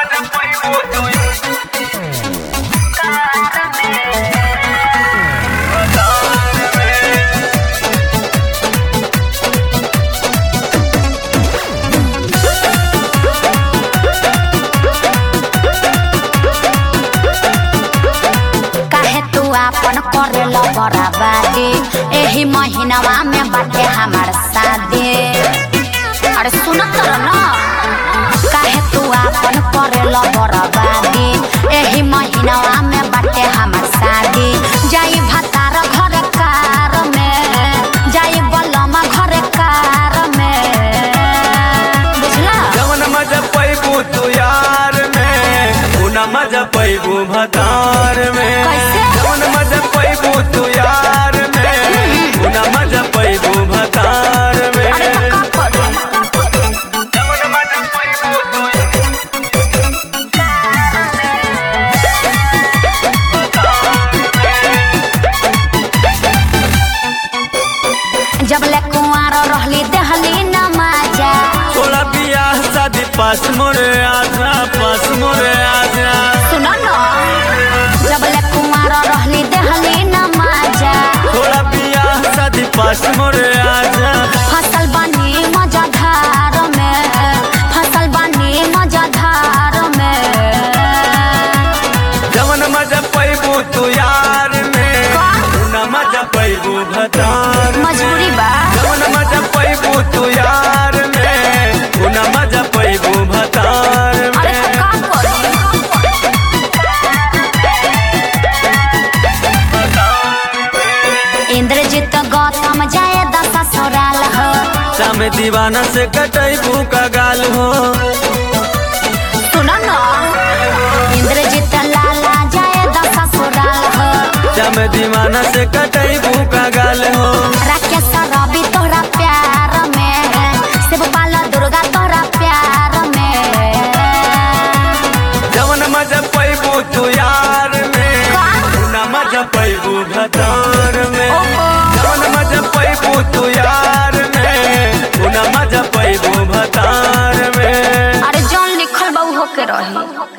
काहे तू आपन करेला बराबादी एही महीनावा में बाटे हमार शादी अरे सुनत रह न काहे तू आपन करेला बराबादी एही महीनावा में बाटे हमार शादी जाई भतार घर कार में जाई बलमा घर कार में बुझला जवन मजा पैबू तू यार में उना मजा पैबू भतार में कैसे? जवन मजा पैबू तू यार में उना मजा पैबू भतार में अरे तो का करू जवन मजा पैबू तू जब ले कुंवार रहली देहली न माजा थोड़ा बियाह शादी पास मोरे आजा पास मोरे आजा सुनो न जब ले कुंवार रहली देहली न माजा थोड़ा बियाह शादी पास मोरे आजा फसल बनी मजाधार में फसल बनी मजाधार में जवन मजा पैबू तू यार में उना मजा पैबू भतार मजबूरी बा जवन मजा पैबू तू यार में उना मजा पैबू भतार अरे में तो का करू इंद्रजीत गौतम जाए दशा ससुराल हो शाम दीवाना से कटैबू का गाल हो सुनो न इंद्रजीत लाला जाए दशा ससुराल हो शाम दीवाना से कटैबू का गाल हो राकेश रवि तोहरा प्यार में शिव बाला दुर्गा तोहरा प्यार में जवन मजा पैबू तू यार में उना मजा पैबू भतार में ओहो। जवन मजा पैबू तू यार में उना मजा पैबू भतार में अरे जौन लिखल बा उ होके रही